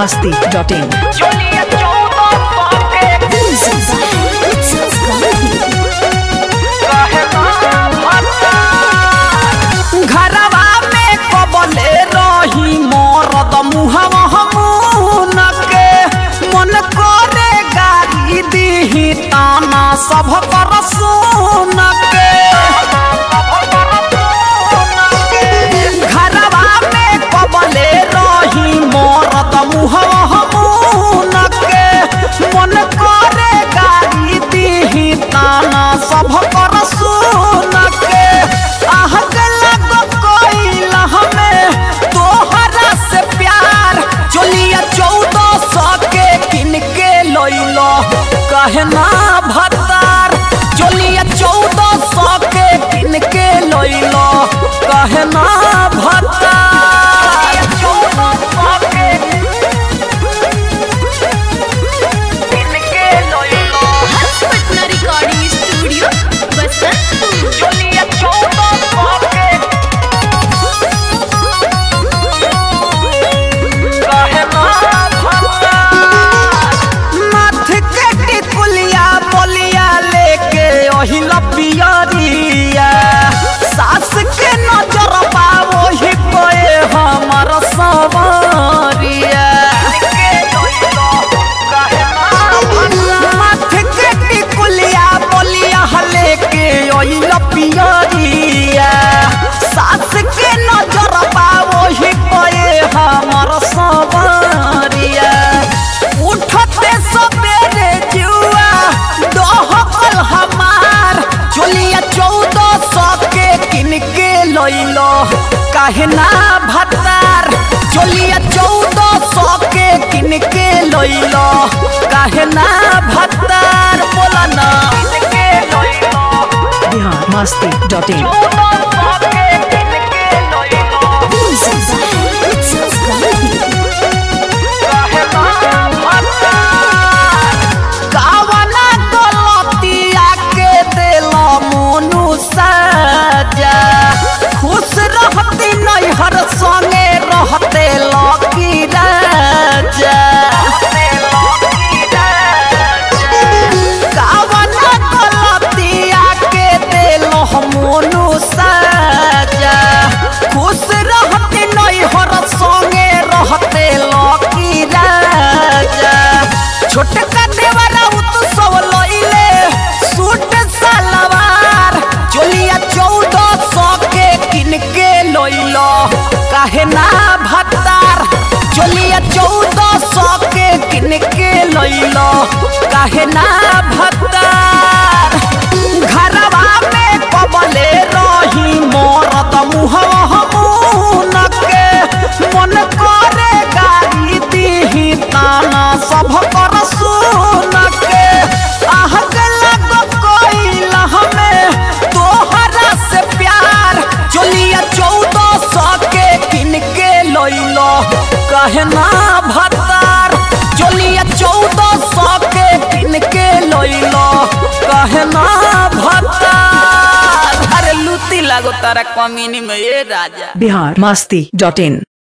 masti dot in. चलिए चौदह सौ के घरवा में कबले रही मरद मुहवा हमून के मन करे गाली दीही ताना सब कर सुन के घरवा में कबले रही मरद मुहवा हमून के मन करे गाली दीही ताना सब कर सुन के आह गला कोई हमें तोहरा से प्यार चलिए चौदह सौ के किन के लैलो कहना भतार चलिए चौदह सौ के किन के लैलो कहना भतार चौदह सौ के किन के लैलो पटना रिकॉर्डिंग स्टूडियो बसंतपुर चलिए चौदह सौ के माथ के टिकुलिया बोलिया लेके ओही लपियरिया सास के नजर बा ओही पे हमर सवरिया माथ के टिकुलिया बोलिया लेके ओही लपियरिया सास के नजर बा ओही पे हमर सवरिया उठते सबेरे जुआ दोहकल हमार चलिया चौदह सौ के किन के लैलो काहे ना भतार चलिया चौदह सौ के किन के लैलो काहे ना भतार बोला ना किन के लैलो Bihar masti dot in. चौदह सौ के किन के लैलो कावना गलतिया के दिल मोनू सजा खुश रहती नैहर संगे रहते लकी राजा कावना गलतिया के दिल मोनू सजा खुश रहती नैहर संगे रहते लकी राजा छोटका देवरा उत्सव लइले सूट सलवार चलिया चौदह सौ के किन के लइलो काहे ना भतार चलिया चौदह सौ के किन के लइलो काहे ना भतार घरवा में कबले रही मरद मुहवा हमून के मन करे गाली दीही ताना सब कर सुन के आह गला कोई हमें तोहरा से प्यार चलिए चौदह सौ के किन के लैलो कहना भतार चलिए चौदह सौ के किन के लैलो कहना भतार अरे लूटी लागो तारा कमीनी में ये राजा Bihar masti dot in.